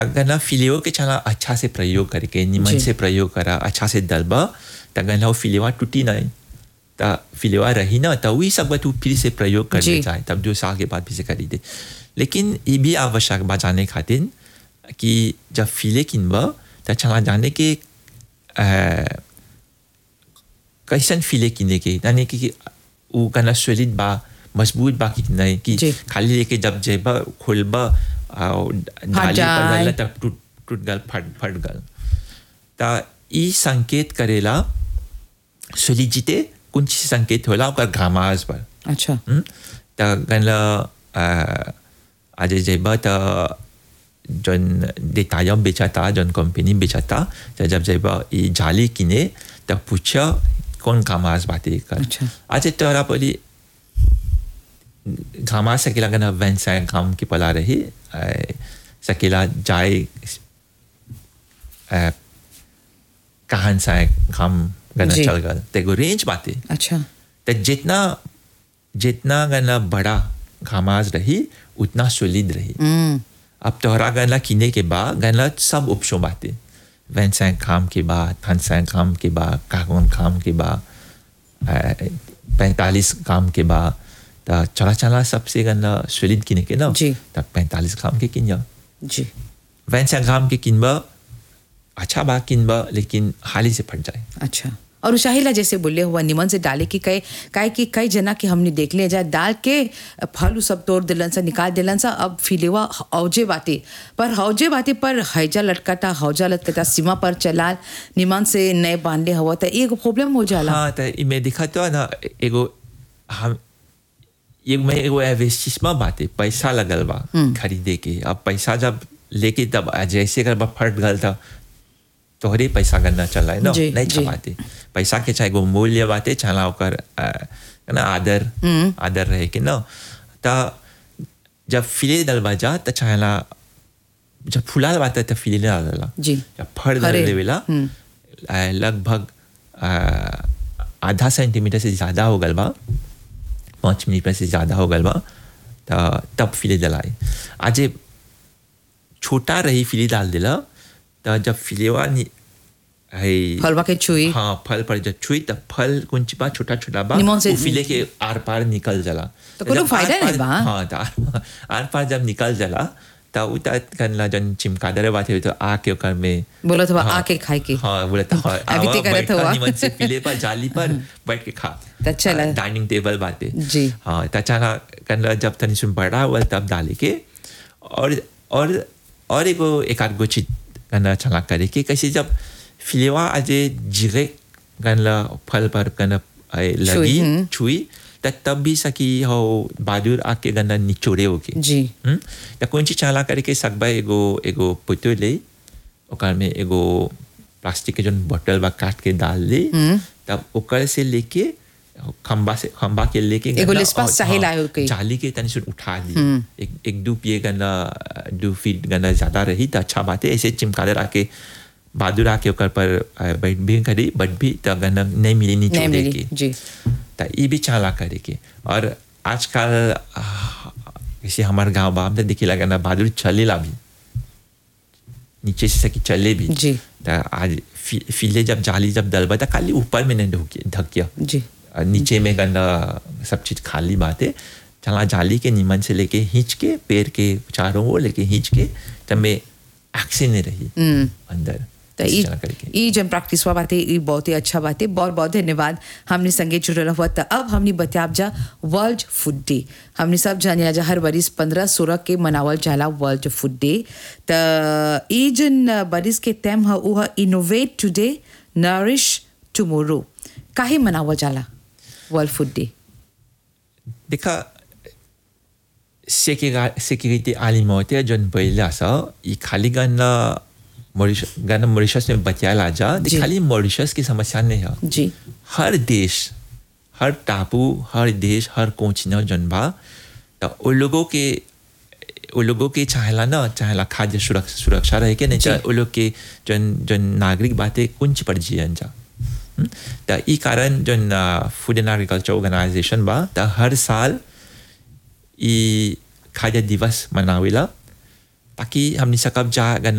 गना फिलियो के चला अच्छा से प्रयोग करके निमन जी। से प्रयोग करा अच्छा से दलबा त गना वो फिलिवा टूटी नहीं त फिलिवा रही ना त वही सब तू फिर से प्रयोग कर जी। ले जाए तब जो साल के बाद फिर से करी दे लेकिन ये भी आवश्यक बा जाने खातिर कि जब फिले किनबा त चला जाने के अ, कैसन फिले किने के यानी कि कि वो गना सॉलिड बा मजबूत बा कि नहीं कि जी। खाली लेके जब जेबा खोलबा और डाली पर जाए। डालला तब टूट टूट गल फट फट गल ता ई संकेत करेला सोलिजिते कुछ संकेत होला ओकर घामास पर अच्छा हम्म? त गनला आज जेबा त जन देताया बेचाता जन कंपनी बेचाता त जब जेबा ई जाली किने त पूछा कौन घामास बाते कर अच्छा। आज तोरा पली घामा सकेला गना वैन सा घाम की पला रही अ, सकेला जाए अ, कहान सा घाम गना जी। चल गल तेगो रेंज बाते अच्छा तो जितना जितना गना बड़ा घामाज रही उतना सोलिड रही हम्म अब तोहरा गना किने के बाद गना सब ऑप्शन बाते वैन सैंक खाम के बाद थन सैंक खाम के बाद कागवन खाम के बाद पैंतालीस काम के बाद तो चला चला सबसे गना सोलिड किने के ना जी। तब पैंतालीस खाम के किन जा जी वैन सैंक खाम के किनबा अच्छा बा किनबा लेकिन हाली से फट जाए अच्छा और उशाहिला जैसे बोले हुआ निमन से डाले कि कई काहे कि कई जना के हमने देख लिया जाए डाल के फल उ सब तोड़ दिलन सा निकाल दिलन सा अब फिलेवा हौजे बाते पर हौजे बाते पर हैजा लटकाता हौजा लटकाता सीमा पर चलाल निमन से नए बांधले हुआ तो एगो प्रॉब्लम हो जाला हाँ तो मैं दिखा तो ना एगो हम ये मैं एगो इन्वेस्टमेंट बात है पैसा लगल बा खरीदे के अब पैसा जब लेके तब जैसे कर बा फट गल था तोहरे पैसा करना चला है ना जी, नहीं जी। छपाते पैसा के चाहे एगो मूल्य बाते चला ओकर अ, ना आदर आदर रहे के ना ता जब फिले दलबा जा त चाहला जब फुलाल बात है तो फिले डालला जी। जब फट हरे। दल लेवेला अ, लगभग अ, आधा सेंटीमीटर से ज़्यादा हो गल बा पाँच मिलीमीटर से ज़्यादा हो गल बा त तब फिले दलाई आज ये छोटा रही फिले डाल दिला त जब फिलेवा नि है फलवा के छुई हाँ फल पर जब छुई तब फल कुछ बा छोटा छोटा बा निमन से- वो फिले के आर पार निकल जाला तो कोनो जब फायदा आर-पार- नहीं बा। हाँ तो आर, आर पार जब निकल जाला तब उतर करना जन चिमकादर बात है तो आके ओकर में बोला था हाँ, आके खाए के हाँ बोला था हाँ, अभी आवा ते करत बैठा हुआ। निमन से फिले पर जाली पर बैठ के खा तो चला। डाइनिंग टेबल बाते जी। हाँ तचाना करना जब तनी सुन बड़ा हुआ तब डाले के और और और एगो एक आध गो चीज करना चला करे के कैसे जब फिलेवा आज जिरे गनला फल पर गन लगी हम्म। छुई त तब भी सकी हो बहादुर आके गन्ना निचोड़े होके जी हम्म? त कौन चीज चाला करे के सकबा एगो एगो पुतो ले ओकर में एगो प्लास्टिक के जोन बोतल बा काट के डाल दे तब ओकर से लेके खंबा से खंबा के लेके एगो गन्ना लिस्पा और- सही हाँ, लायो के। जाली के तनी सुन उठा दी एक एक दो पिए गन्ना दो फीट गन्ना ज्यादा रही त अच्छा बात है ऐसे चिमकादर आके बहादुर आके ओकर पर अ, बैठ भी करी बट भी त गन्ना नहीं मिली नहीं निचोड़े मिली के जी त ये भी चाला करे के और आजकल आ, जैसे हमारे गांव बाप ने दिखे लगा ना बहादुर चलेला भी नीचे से सकी चले भी जी। त आज फी, फीले जब जाली जब दलबा था खाली ऊपर में नहीं ढोके ढकिया जी और नीचे में गंदा सब चीज खाली बात है चला जाली के नीमन से लेके हिंच के पैर के चारों ओर लेके हिंच के तब में एक्शन नहीं रही अंदर तो ऐसे ई चला करके ई जन प्रैक्टिस हुआ बातें ई बहुत ही अच्छा बात है बहुत बहुत धन्यवाद हमने संगे जुड़ल हुआ तो अब हमने बताब जा वर्ल्ड फूड डे हमने सब जानिया जा हर बरिस पंद्रह सोलह के मनावल जाला वर्ल्ड फूड डे तो ई जन बरिस के थीम है वो है इनोवेट टुडे नरिश टुमोरो काहे मनावल जाला वर्ल्ड फूड डे देखा sécurité alimentaire जन पहिला सा ये खाली गन्ना मॉरिशस गन्ना मॉरिशस में बचाया जा जी। खाली मॉरिशस की समस्या नहीं है जी हर देश हर टापू हर देश हर कोचिना जन बा तो उन लोगों के उन लोगों के चाहेला ना चाहेला खाद्य सुरक्षा सुरक्षा रहे के नहीं जी। चाहे उन लोग के जन जन नागरिक बातें कुंच पर जियन जा हम्म? तो ई कारण जन फूड एंड एग्रीकल्चर ऑर्गेनाइजेशन बा तो हर साल ई खाद्य दिवस मनावेला ताकि हमने सकब जा गन